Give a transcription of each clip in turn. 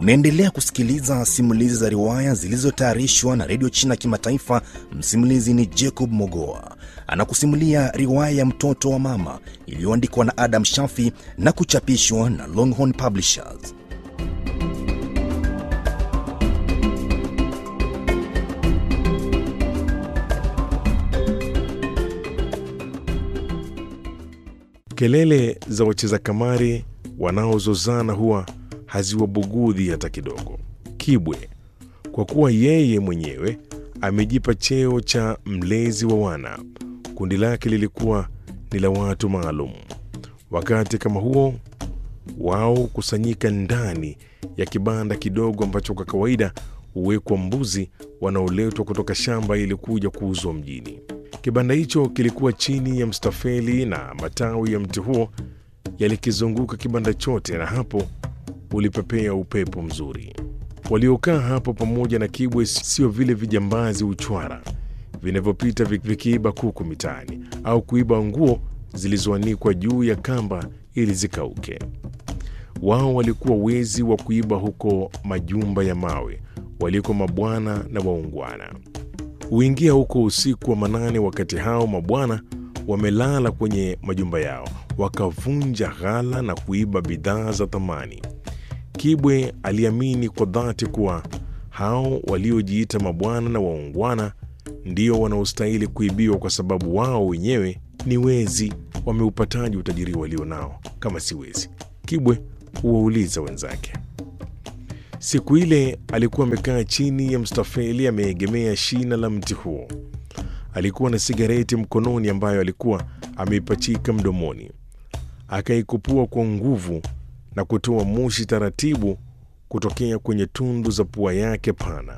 Unaendelea kusikiliza simulizi za riwaya zilizotayarishwa na redio China Kimataifa. Msimulizi ni Jacob Mogoa, anakusimulia riwaya ya mtoto wa mama iliyoandikwa na Adam Shafi na kuchapishwa na Longhorn Publishers. Kelele za wacheza kamari wanaozozana huwa haziwabugudhi hata kidogo. Kibwe, kwa kuwa yeye mwenyewe amejipa cheo cha mlezi wa wana, kundi lake lilikuwa ni la watu maalum. Wakati kama huo, wao kusanyika ndani ya kibanda kidogo ambacho kwa kawaida huwekwa mbuzi wanaoletwa kutoka shamba ili kuja kuuzwa mjini. Kibanda hicho kilikuwa chini ya mstafeli na matawi ya mti huo yalikizunguka kibanda chote, na hapo ulipepea upepo mzuri. Waliokaa hapo pamoja na Kibwe sio vile vijambazi uchwara vinavyopita vikiiba kuku mitaani au kuiba nguo zilizoanikwa juu ya kamba ili zikauke. Wao walikuwa wezi wa kuiba huko majumba ya mawe waliko mabwana na waungwana. Huingia huko usiku wa manane, wakati hao mabwana wamelala kwenye majumba yao, wakavunja ghala na kuiba bidhaa za thamani. Kibwe aliamini kwa dhati kuwa hao waliojiita mabwana na waungwana ndio wanaostahili kuibiwa, kwa sababu wao wenyewe ni wezi. Wameupataji utajiri walio nao kama si wezi? Kibwe huwauliza wenzake. Siku ile alikuwa amekaa chini ya mstafeli, ameegemea shina la mti huo. Alikuwa na sigareti mkononi ambayo alikuwa ameipachika mdomoni, akaikupua kwa nguvu na kutoa moshi taratibu kutokea kwenye tundu za pua yake pana.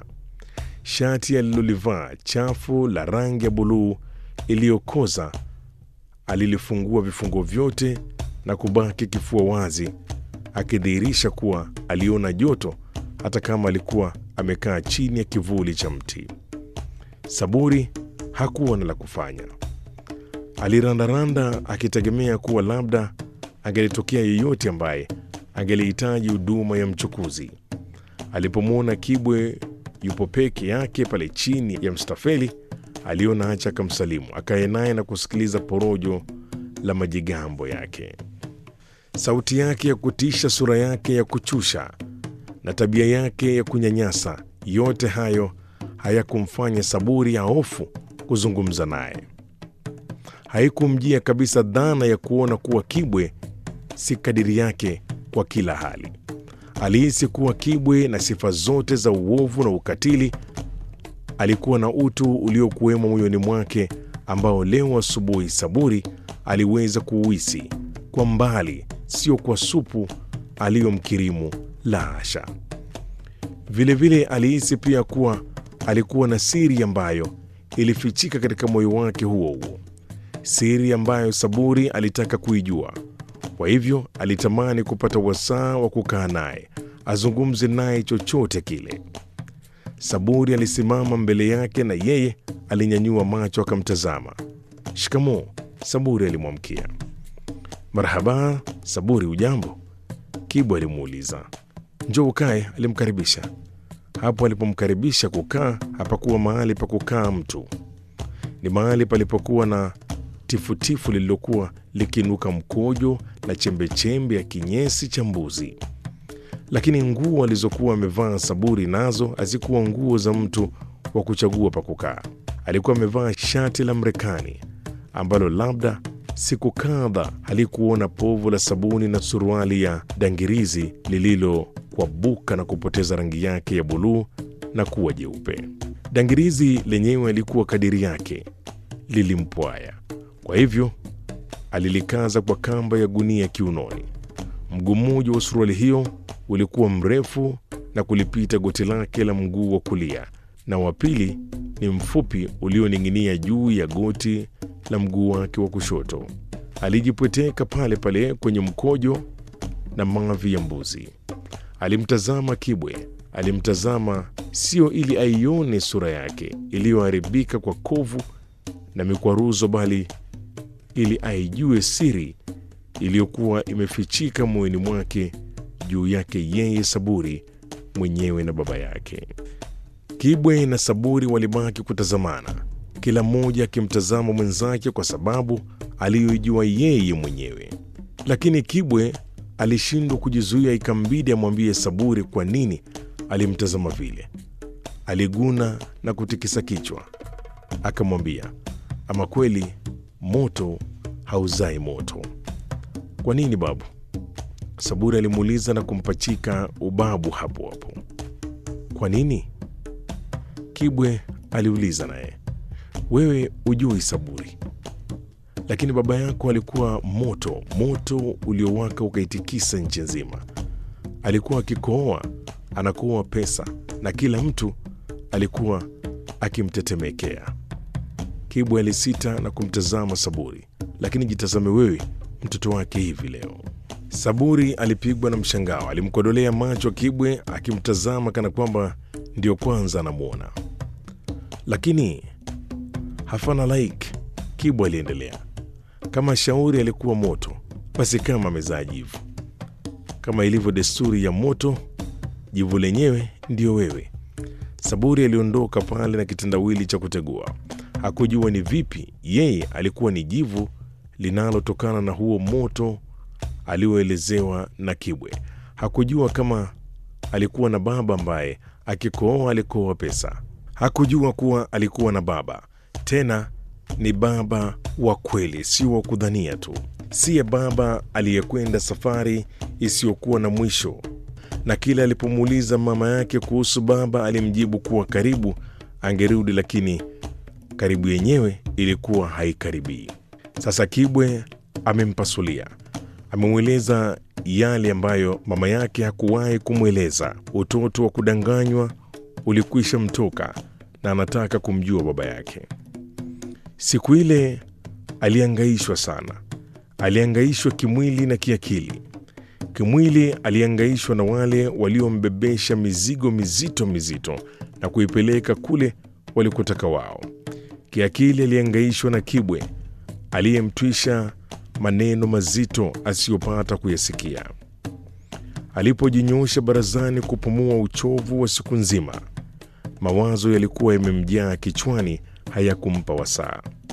Shati alilolivaa chafu la rangi ya buluu iliyokoza alilifungua vifungo vyote na kubaki kifua wazi, akidhihirisha kuwa aliona joto hata kama alikuwa amekaa chini ya kivuli cha mti. Saburi hakuwa na la kufanya, alirandaranda akitegemea kuwa labda angelitokea yeyote ambaye angelihitaji huduma ya mchukuzi. Alipomwona Kibwe yupo peke yake pale chini ya mstafeli, aliona acha akamsalimu, akae naye na kusikiliza porojo la majigambo yake. Sauti yake ya kutisha, sura yake ya kuchusha na tabia yake ya kunyanyasa, yote hayo hayakumfanya Saburi ya hofu kuzungumza naye. Haikumjia kabisa dhana ya kuona kuwa Kibwe si kadiri yake kwa kila hali. Alihisi kuwa Kibwe na sifa zote za uovu na ukatili, alikuwa na utu uliokuwemo moyoni mwake ambao leo asubuhi Saburi aliweza kuuhisi kwa mbali, sio kwa supu aliyomkirimu la hasha. Vilevile alihisi pia kuwa alikuwa na siri ambayo ilifichika katika moyo wake huo huo, siri ambayo Saburi alitaka kuijua. Kwa hivyo alitamani kupata wasaa wa kukaa naye, azungumze naye chochote kile. Saburi alisimama mbele yake na yeye alinyanyua macho akamtazama. Shikamoo, Saburi alimwamkia. Marhaba, Saburi, ujambo? Kibwa alimuuliza. Njoo ukae, alimkaribisha. Hapo alipomkaribisha kukaa, hapakuwa mahali pa kukaa mtu, ni mahali palipokuwa na tifutifu lililokuwa likinuka mkojo na chembechembe ya kinyesi cha mbuzi. Lakini nguo alizokuwa amevaa Saburi nazo hazikuwa nguo za mtu wa kuchagua pa kukaa. Alikuwa amevaa shati la Mrekani ambalo labda siku kadha halikuona povu la sabuni na suruali ya dangirizi lililokwabuka na kupoteza rangi yake ya buluu na kuwa jeupe. Dangirizi lenyewe alikuwa kadiri yake, lilimpwaya. Kwa hivyo alilikaza kwa kamba ya gunia kiunoni. Mguu mmoja wa suruali hiyo ulikuwa mrefu na kulipita goti lake la mguu wa kulia, na wa pili ni mfupi ulioning'inia juu ya goti la mguu wake wa kushoto. Alijipweteka pale pale kwenye mkojo na mavi ya mbuzi. Alimtazama Kibwe, alimtazama sio ili aione sura yake iliyoharibika kwa kovu na mikwaruzo, bali ili aijue siri iliyokuwa imefichika moyoni mwake juu yake yeye Saburi mwenyewe na baba yake. Kibwe na Saburi walibaki kutazamana, kila mmoja akimtazama mwenzake kwa sababu aliyoijua yeye mwenyewe. Lakini Kibwe alishindwa kujizuia, ikambidi amwambie Saburi kwa nini alimtazama vile. Aliguna na kutikisa kichwa, akamwambia, ama kweli moto hauzai moto. Kwa nini babu? Saburi alimuuliza na kumpachika ubabu hapo hapo. Kwa nini? Kibwe aliuliza naye. Wewe ujui Saburi, lakini baba yako alikuwa moto, moto uliowaka ukaitikisa nchi nzima. Alikuwa akikohoa anakohoa pesa, na kila mtu alikuwa akimtetemekea. Kibwe alisita na kumtazama Saburi. Lakini jitazame wewe, mtoto wake hivi leo. Saburi alipigwa na mshangao, alimkodolea macho Kibwe akimtazama kana kwamba ndiyo kwanza anamwona. Lakini hafana like, Kibwe aliendelea. Kama shauri alikuwa moto, basi kama amezaa jivu. Kama ilivyo desturi ya moto, jivu lenyewe ndiyo wewe. Saburi aliondoka pale na kitendawili cha kutegua. Hakujua ni vipi yeye alikuwa ni jivu linalotokana na huo moto alioelezewa na Kibwe. Hakujua kama alikuwa na baba ambaye akikohoa alikohoa pesa. Hakujua kuwa alikuwa na baba, tena ni baba wa kweli, sio wa kudhania tu, siye baba aliyekwenda safari isiyokuwa na mwisho. Na kila alipomuuliza mama yake kuhusu baba, alimjibu kuwa karibu angerudi, lakini karibu yenyewe ilikuwa haikaribii. Sasa Kibwe amempasulia, amemweleza yale ambayo mama yake hakuwahi kumweleza. Utoto wa kudanganywa ulikwisha mtoka na anataka kumjua baba yake. Siku ile aliangaishwa sana, aliangaishwa kimwili na kiakili. Kimwili aliangaishwa na wale waliombebesha mizigo mizito mizito na kuipeleka kule walikotaka wao. Kiakili aliangaishwa na Kibwe aliyemtwisha maneno mazito asiyopata kuyasikia. Alipojinyoosha barazani kupumua uchovu wa siku nzima, mawazo yalikuwa yamemjaa kichwani, hayakumpa wasaa.